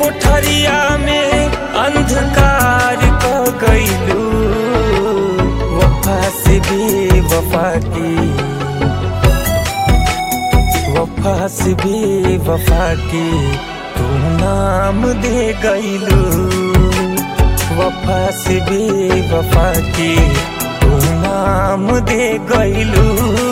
कोठरिया में अंधकार क गईलू वफा से भी वफा की वफा से भी वफा की तू नाम दे गईलू वफा से भी वफा की तू नाम दे गईलू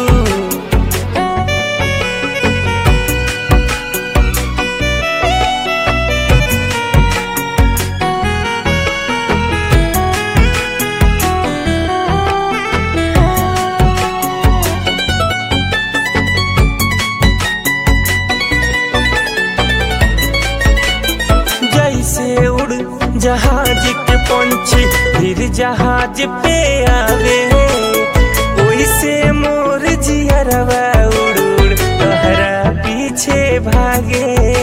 जैसे उड़ जहाज के पंछी फिर जहाज पे आवे ओइसे मोर जियरवा उड़ उड़ तहरा पीछे भागे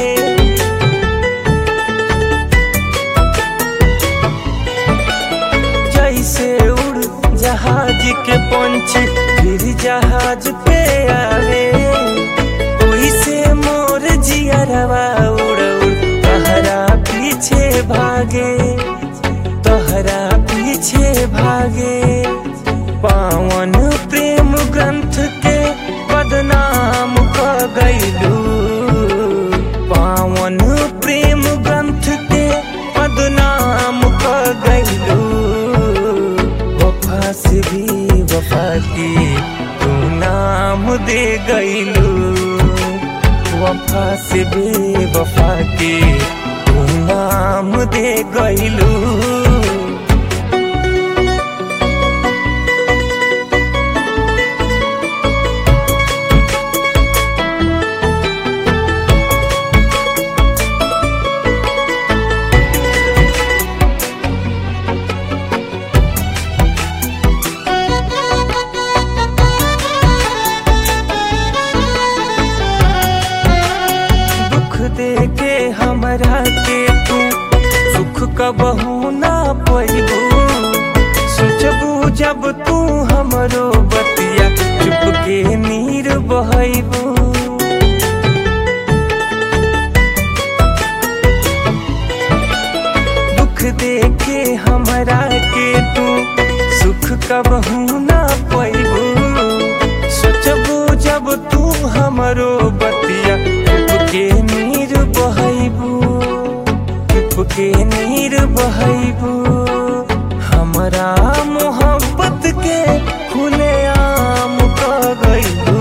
जैसे उड़ जहाज के पंछी फिर जहाज पे आवे ओइसे मोर जियरवा उड़ उड़ तहरा पीछे भागे तहरा पीछे भागे पावन प्रेम ग्रंथ के बदनाम क गईलू पावन प्रेम ग्रंथ के बदनाम क गईलू वफा से भी वफा की तू नाम दे गईलू वफा से भी वफा की तू नाम दे गईलू दुख दे के हमरा के तू सुख कबहू ना पैबू सोचबू जब तू हमरो बतिया चुप के नीर बहबू दुख दे के हमरा के तू सुख कबहू ना पैबू सोचबू जब तू हमरो बतिया चुप के नीर बहबू चुप के नीर बहबू हमरा मोहब्बत के खुले आम क गईलू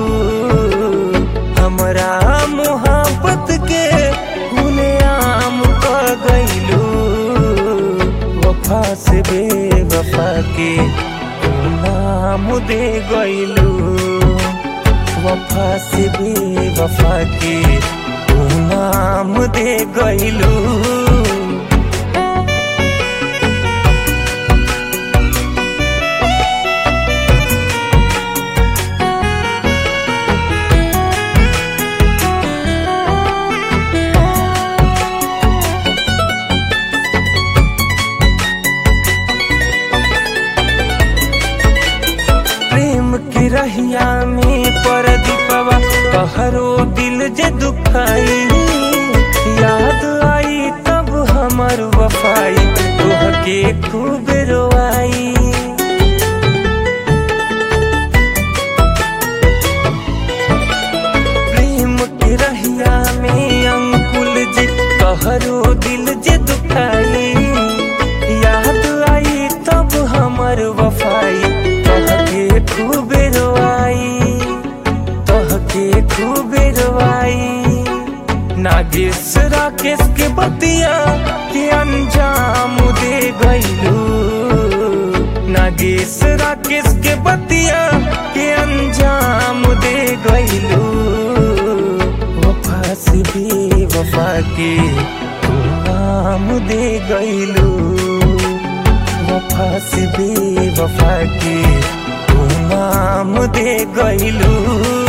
हमरा मोहब्बत के खुले आम क गईलू वफा से बेवफा के तू नाम दे गईलू वफा से बेवफा के तू नाम दे गईलू प्रेम की रहिया में पर दीपवा तहरो दिल जे दुखाई याद आई तब हमर वफाई तोह के खूब रोआई प्रेम की रहिया में अंकुल जी तहरो दिल जे दुखाई याद आई तब हमर वफाई तह के खूब रोआई तह के खूब रोआई नागेश राकेश के बतिया के अंजाम दे गईलू नागेश राकेश के बतिया के अंजाम दे गईलू वफा से भी वफा के तू नाम दे गईलू वफा से भी वफा के तू नाम दे गईलू